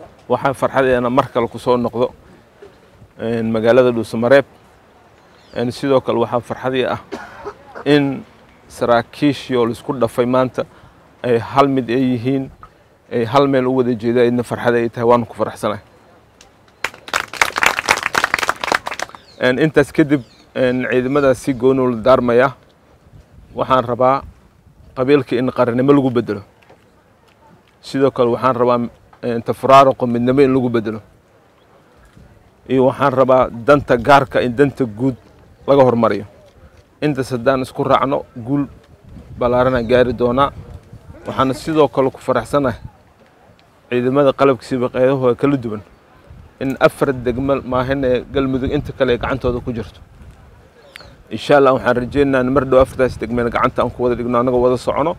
waxaa farxadeena mar kale ku soo noqdo magaalada dhuusamareeb sidoo kale waxaa farxadii ah in saraakiishii oo laisku dhafay maanta ay hal mid ay yihiin ay hal meel u wada jeeda idna farxada ay tahay waanu ku faraxsanahay intaas kadib ciidamadaas si gooni la daarmaya waxaan rabaa qabiilka in qarannimo lagu bedelo sidoo kale waxaan rabaa tafuraaruqo midnimo in lagu bedelo iyo waxaan rabaa danta gaarka in danta guud laga hormariyo intaas haddaan isku raacno guul ballaaranaan gaari doonaa waxaana sidoo kale ku faraxsanahay ciidamada qalabkiisiiba qeydahooda kala duwan in afar degmo maahan ee galmudug inta kale ay gacantooda ku jirto insha allah waxaan rajeynayaa in mar dhow afartaas degmeen gacanta aan ku wada dhigno annagoo wada socono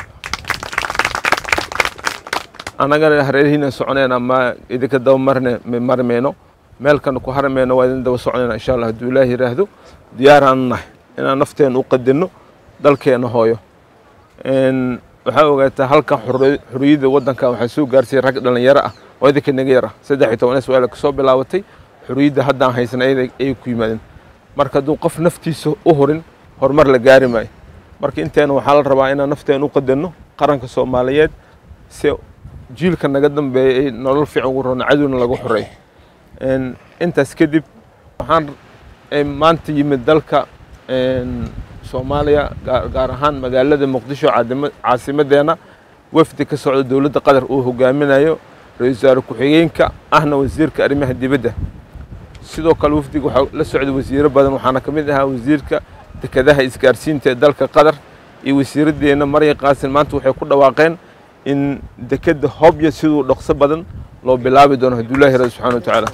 annagana hareerihiina soconayna ma idinka daba marne marmayno meelkana ku harmayno waa idin daba soconayna insha allah hadduu ilaahi yidhaahdo diyaaraan nahay inaan nafteena u qadinno dalkeena hooyo waxaa ogaataa halkan xuriyadda waddanka waxaa soo gaarsiiyey rag dhalinyaro ah oo idinka naga yar ah saddex iyo toban iswaala kasoo bilaabatay xuriyadda haddaan haysan ayay ku yimaadeen marka hadduu qof naftiisa u hurin horumar la gaari maayo marka inteena waxaa la rabaa inaan nafteena u qadanno qaranka soomaaliyeed si jiilka naga dambeeya ay nolol fiican ugu roona cadowna lagu xoreeyo intaas kadib waxaan maanta yimid dalka soomaaliya gaar ahaan magaalada muqdisho caasimadeena wafdi ka socda dowladda qatar uu hogaaminayo ra-iisul wasaare ku-xigeenka ahna wasiirka arrimaha dibadda sidoo kale wafdiga waxaa la socda wasiiro badan waxaana ka mid ahaa wasiirka dekedaha isgaarsiinta ee dalka qatar iyo wasiiraddeena marya qaasin maanta waxay ku dhawaaqeen in dekedda hobya siduu dhaqso badan loo bilaabi doono hadduu ilahi radi subxana wa tacaala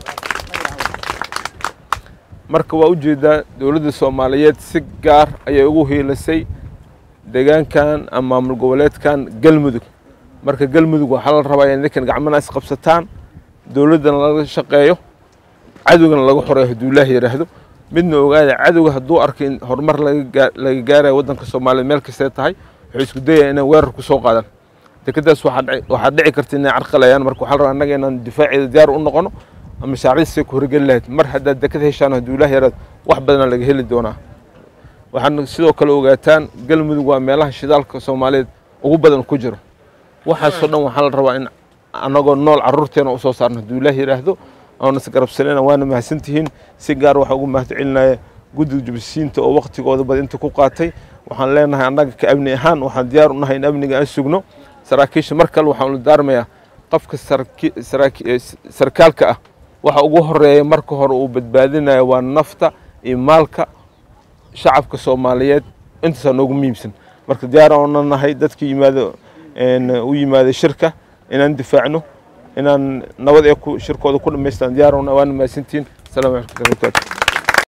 marka waa ujeedaa dowladda soomaaliyeed si gaar ayay ugu hiilisay deegaankan ama maamul goboleedkan galmudug marka galmudug waxaa la rabaa in ninkan gacmana isqabsataan dowladdana laga shaqeeyo cadowgana laga xoreeyo hadduu ilaahi yidhaahdo midna ogaada cadowga hadduu arko in horumar laga gaarayo waddanka soomaaliya meel kastee tahay wuxuu isku dayaya inay weerar ku soo qaadaan dekedaas waxaa dhici karta inay carqalayaan marka waxaa la rabaa annaga inaan difaaceeda diyaar u noqono mashaariicdiisay ku horgeli lahayd mar haddaad deked heshaan hadduu ilaah yaraad wax badanaa laga heli doonaa waxaad sidoo kale ogaataan galmudug waa meelaha shidaalka soomaaliyeed ugu badan ku jiro waxaasoo dhan waxaa la rabaa in annagoo nool carruurteena usoo saarno hadduu ilaah yidhaahdo oona isgarabsanayna waana mahadsantihiin si gaar waxaa ugu mahad celinaya guddiga jubisiinta oo waktigooda bad inta ku qaatay waxaan leenahay annaga ka amni ahaan waxaan diyaar u nahay in amniga aan sugno saraakiisha mar kale waxaan la daarmayaa qofka sarkaalka ah waxa ugu horeeya marka hore uu badbaadinayo waa nafta iyo maalka shacabka soomaaliyeed intaasaa noogu muhiimsan marka diyaar oona nahay dadka yimaado u yimaada shirka inaan difaacno inaan nabad ee shirkooda ku dhamaystaan diyaar oona waana mahadsantihiin asalaamu calaykum warahmatullahi